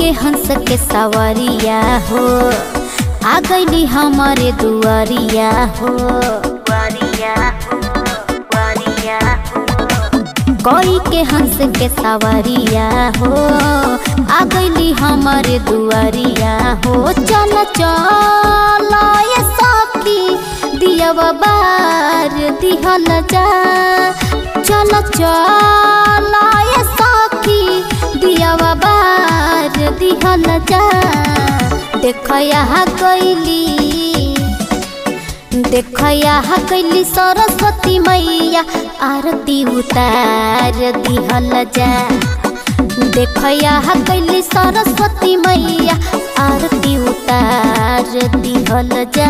के हंस के सवरिया हो आ गईली हमारे दुआरिया हो दुआरिया हो दुआरिया कोई के हंस के सवरिया हो आ गईली हमारे दुआरिया हो चल चल ये सखी दिया बार दिहल जा चल चल ये सखी दिया बार दिहल जा देख यहाँ कैली देख यहाँ कैली सरस्वती मैया आरती उतार दिहल जा देख यहाँ कैली सरस्वती मैया आरती उतार दिहल जा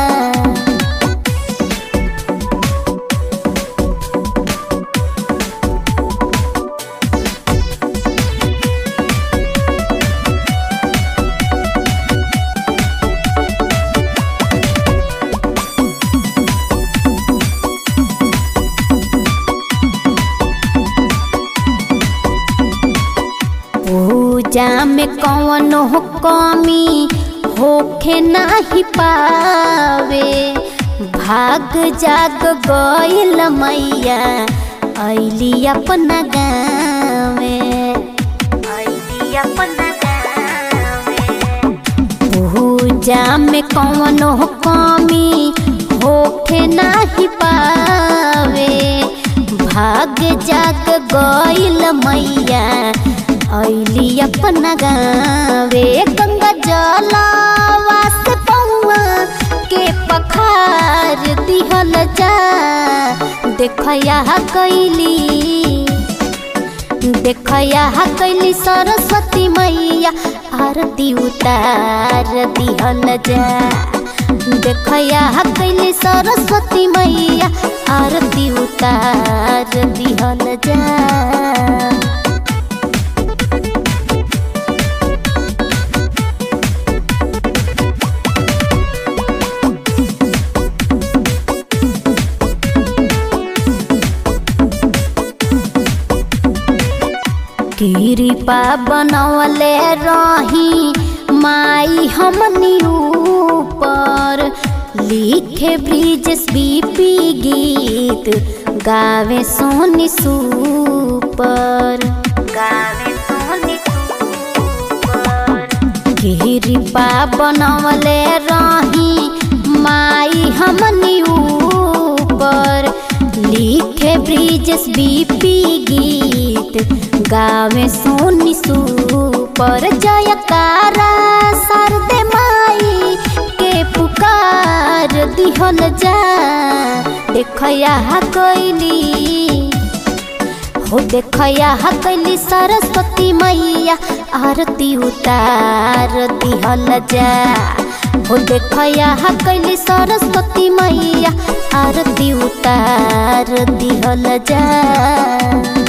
पूजा में कौन हो कमी होखे नाही पावे भाग जाग गईल मैया ऐली अपना गावे ऐली अपना गावे पूजा में कौन हो कमी होखे नाही पावे भाग जाग गईल मैया ऐली अपना गावे गंगा जलावा से पौआ के पखार दिहल जा देख यहाँ कैली देख यहाँ कैली सरस्वती मैया आरती उतार दिहल जा देख यहाँ कैली सरस्वती मैया आरती उतार दिहल जा कृपा बनवले रही माई हमनी ऊपर लिखे ब्रिजेश बीपी गीत गावे सोनी सुपर गावे सोनी सुपर कृपा बनवले रही माई हमनी ऊपर लिखे ब्रिजेश बीपी गीत गावे सोनी सुपर जयकारा सरदे माई के पुकार दिहल जा देख यहाँ कैली हो देख यहाँ कैली सरस्वती मैया आरती उतार दिहल जा हो देख यहाँ कैली सरस्वती मैया आरती उतार दिहल जा